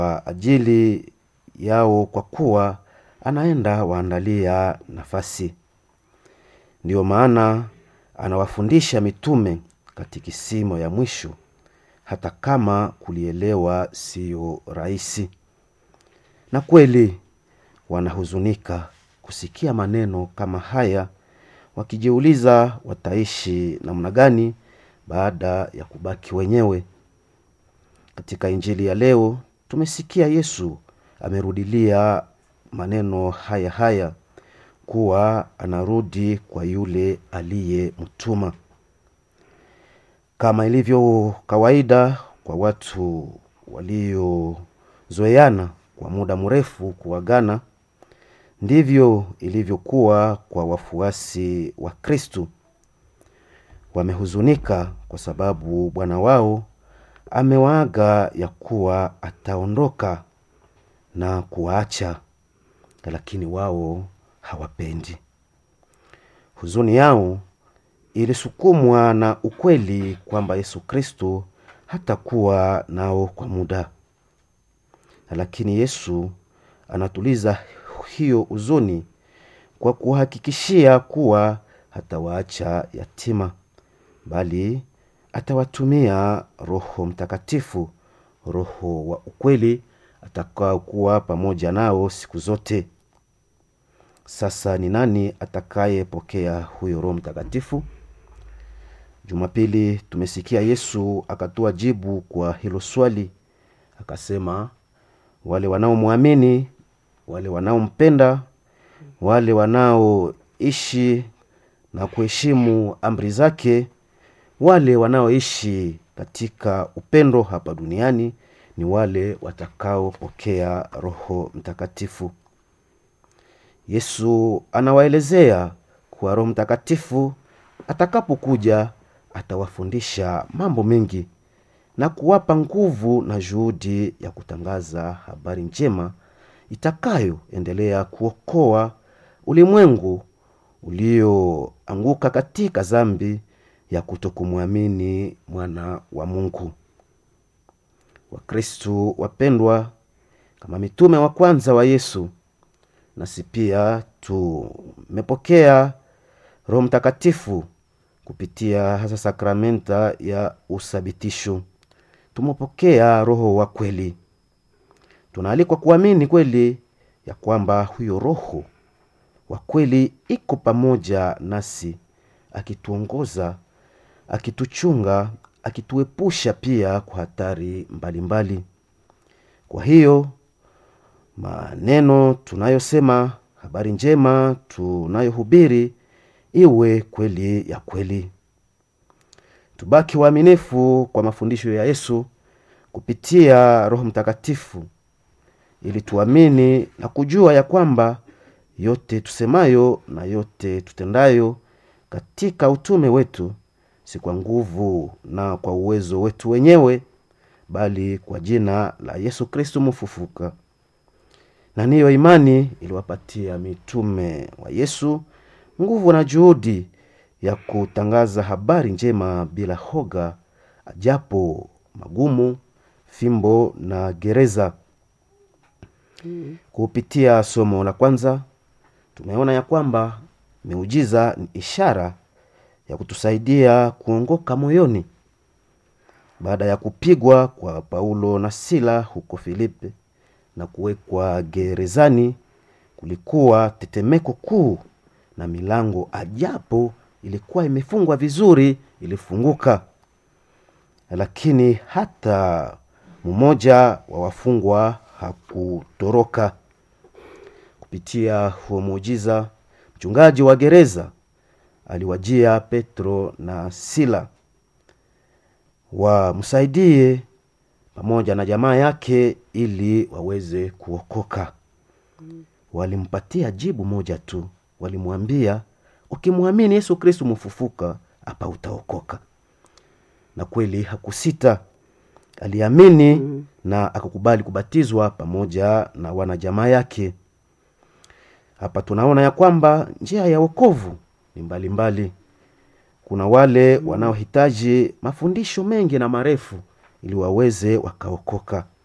kwa ajili yao kwa kuwa anaenda waandalia nafasi. Ndiyo maana anawafundisha mitume katikisimo ya mwisho, hata kama kulielewa siyo rahisi. Na kweli wanahuzunika kusikia maneno kama haya, wakijiuliza wataishi namna gani baada ya kubaki wenyewe. Katika injili ya leo tumesikia Yesu amerudilia maneno haya haya kuwa anarudi kwa yule aliyemtuma. Kama ilivyo kawaida kwa watu waliozoeana kwa muda mrefu kuagana, ndivyo ilivyokuwa kwa wafuasi wa Kristu. Wamehuzunika kwa sababu Bwana wao amewaaga ya kuwa ataondoka na kuwaacha, lakini wao hawapendi. Huzuni yao ilisukumwa na ukweli kwamba Yesu Kristo hatakuwa nao kwa muda, lakini Yesu anatuliza hiyo huzuni kwa kuhakikishia kuwa hatawaacha yatima, bali atawatumia Roho Mtakatifu, Roho wa ukweli atakaokuwa pamoja nao siku zote. Sasa ni nani atakayepokea huyo Roho Mtakatifu? Jumapili tumesikia Yesu akatoa jibu kwa hilo swali, akasema wale wanaomwamini, wale wanaompenda, wale wanaoishi na kuheshimu amri zake, wale wanaoishi katika upendo hapa duniani ni wale watakaopokea Roho Mtakatifu. Yesu anawaelezea kuwa Roho Mtakatifu atakapokuja atawafundisha mambo mengi na kuwapa nguvu na juhudi ya kutangaza habari njema itakayoendelea kuokoa ulimwengu ulioanguka katika dhambi ya kutokumwamini mwana wa Mungu. Wakristu wapendwa, kama mitume wa kwanza wa Yesu, nasi pia tumepokea Roho Mtakatifu kupitia hasa sakramenta ya uthabitisho. Tumepokea Roho wa kweli. Tunaalikwa kuamini kweli ya kwamba huyo Roho wa kweli iko pamoja nasi, akituongoza, akituchunga, akituepusha pia kwa hatari mbalimbali mbali. Kwa hiyo maneno tunayosema, habari njema tunayohubiri iwe kweli ya kweli. Tubaki waaminifu kwa mafundisho ya Yesu kupitia Roho Mtakatifu, ili tuamini na kujua ya kwamba yote tusemayo na yote tutendayo katika utume wetu si kwa nguvu na kwa uwezo wetu wenyewe, bali kwa jina la Yesu Kristo mfufuka. Na niyo imani iliwapatia mitume wa Yesu nguvu na juhudi ya kutangaza habari njema bila hoga, ajapo magumu, fimbo na gereza. Mm. Kupitia somo la kwanza tumeona ya kwamba miujiza ni ishara ya kutusaidia kuongoka moyoni. Baada ya kupigwa kwa Paulo na Sila huko Filipi na kuwekwa gerezani, kulikuwa tetemeko kuu na milango ajapo ilikuwa imefungwa vizuri ilifunguka, lakini hata mmoja wa wafungwa hakutoroka. Kupitia huo muujiza, mchungaji wa gereza aliwajia Petro na Sila wamsaidie pamoja na jamaa yake ili waweze kuokoka. Walimpatia jibu moja tu, walimwambia ukimwamini Yesu Kristu mfufuka hapa utaokoka. Na kweli hakusita, aliamini mm. na akakubali kubatizwa pamoja na wanajamaa yake. Hapa tunaona ya kwamba njia ya wokovu ni mbalimbali mbali. Kuna wale wanaohitaji mafundisho mengi na marefu ili waweze wakaokoka,